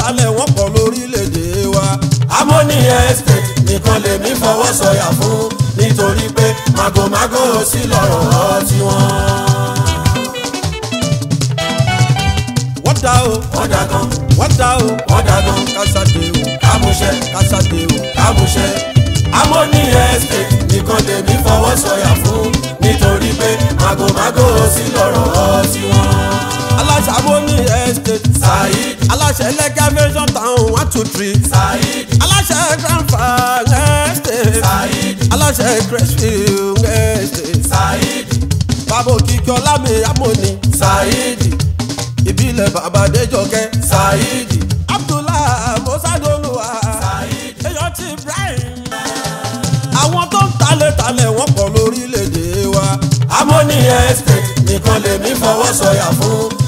talẹ̀ wọ́n pọ̀ lórílẹ̀‐èdè wa. Harmony Estate nìkan lèmi fọwọ́ sọ̀yà fún nítorí pé màgòmágó sí lọ́rọ̀ tiwọn. wọ́n dá o wọ́n dá gan wọ́n dá o wọ́n dá gan kásádé o kámúṣẹ́ kásádé o. kámúṣẹ́ Harmony Estate nìkan lèmi fọwọ́ sọ̀yà fún nítorí pé màgòmágó sí lọ́rọ̀ tiwọn. aláṣẹ Harmony Estate. Saheed aláṣẹ lẹ́gà version town one two three. Saheed aláṣẹ grandpa estate. Saheed aláṣẹ crestfield estate. Saheed bàbá òkìkí ọlámi Harmony. Saheed ìbílẹ̀ bàbá adéjọkẹ́. Saheed abdullahi musadoluwa. Saheed èèyàn ti ibrahim. àwọn tó ń talẹ̀ talẹ̀ wọ́n pọ̀ lórílẹ̀‐èdè wa. Harmony Estate nìkan lèmi fọwọ́ sọ̀yà fún